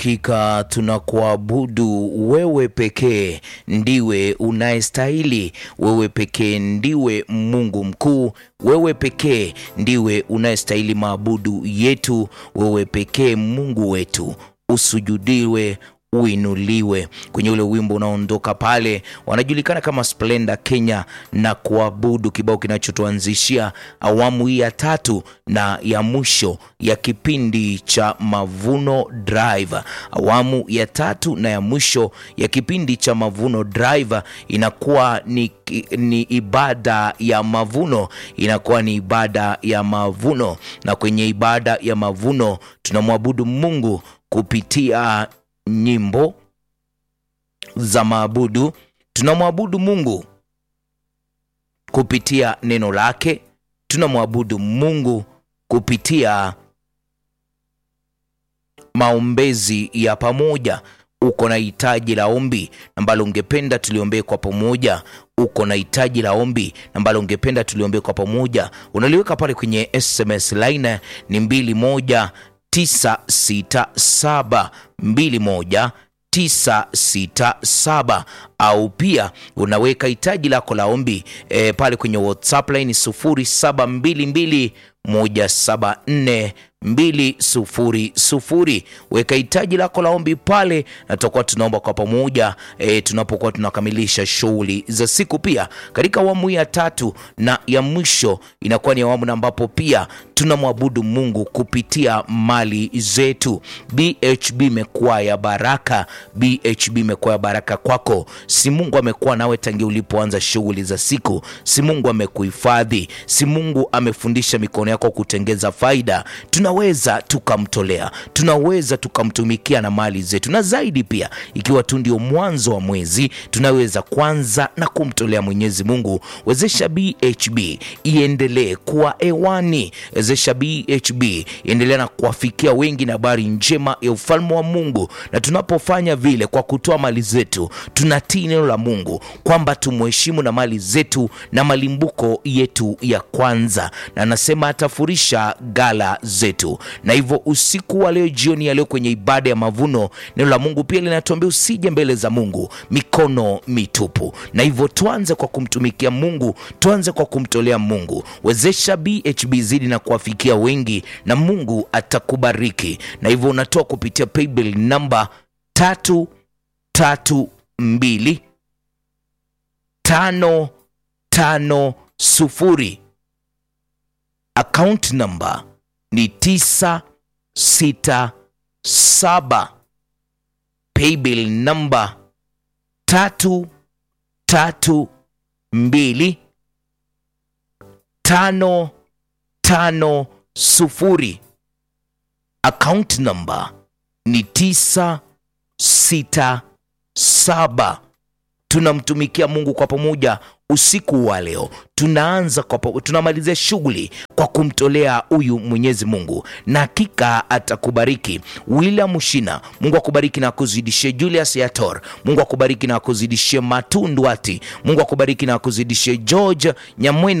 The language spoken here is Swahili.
Hakika tunakuabudu wewe pekee, ndiwe unayestahili. Wewe pekee ndiwe Mungu mkuu, wewe pekee ndiwe unayestahili maabudu yetu. Wewe pekee Mungu wetu, usujudiwe uinuliwe. Kwenye ule wimbo unaoondoka pale, wanajulikana kama Splendor Kenya na kuabudu, kibao kinachotuanzishia awamu hii ya tatu na ya mwisho ya kipindi cha Mavuno Drive. Awamu ya tatu na ya mwisho ya kipindi cha Mavuno Drive inakuwa ni, ni ibada ya mavuno, inakuwa ni ibada ya mavuno, na kwenye ibada ya mavuno tunamwabudu Mungu kupitia nyimbo za maabudu. Tunamwabudu Mungu kupitia neno lake, tunamwabudu Mungu kupitia maombezi ya pamoja. Uko na hitaji la ombi ambalo ungependa tuliombee kwa pamoja, uko na hitaji la ombi ambalo ungependa tuliombee kwa pamoja, unaliweka pale kwenye SMS line ni mbili moja 967 21 967 au pia unaweka hitaji lako la ombi e, pale kwenye WhatsApp line 0722 174 200. Weka hitaji lako la ombi pale, na tutakuwa tunaomba kwa pamoja e, tunapokuwa tunakamilisha shughuli za siku. Pia katika awamu ya tatu na ya mwisho inakuwa ni awamu ambapo pia tunamwabudu Mungu kupitia mali zetu. BHB imekuwa ya baraka, BHB imekuwa ya baraka kwako. Si Mungu amekuwa nawe tangia ulipoanza shughuli za siku, si Mungu amekuhifadhi, si Mungu amefundisha mikono yako kutengeza faida. Tunaweza tukamtolea, tunaweza tukamtumikia na mali zetu, na zaidi pia, ikiwa tu ndio mwanzo wa mwezi, tunaweza kwanza na kumtolea Mwenyezi Mungu. Wezesha BHB iendelee kuwa hewani, wezesha BHB iendelee na kuwafikia wengi na habari njema ya ufalme wa Mungu. Na tunapofanya vile kwa kutoa mali zetu, tunatii neno la Mungu kwamba tumheshimu na mali zetu na malimbuko yetu ya kwanza, na anasema atafurisha gala zetu. Na hivyo usiku wa leo, jioni ya leo, kwenye ibada ya mavuno, neno la Mungu pia linatuambia usije mbele za Mungu mikono mitupu. Na hivyo tuanze kwa kumtumikia Mungu, tuanze kwa kumtolea Mungu. Wezesha BHB zidi na kuwafikia wengi, na Mungu atakubariki. Na hivyo unatoa kupitia paybill namba tatu tatu mbili tano tano sufuri account number ni tisa sita saba paybill number tatu tatu mbili tano tano sufuri account number ni tisa sita saba. Tunamtumikia Mungu kwa pamoja usiku wa leo. Tunaanza kwa, tunamalizia shughuli kwa kumtolea huyu Mwenyezi Mungu, na hakika atakubariki. William Shina, Mungu akubariki na akuzidishie. Julius Yator, Mungu akubariki na akuzidishie. Matundwati, Mungu akubariki na akuzidishie. George Nyamweno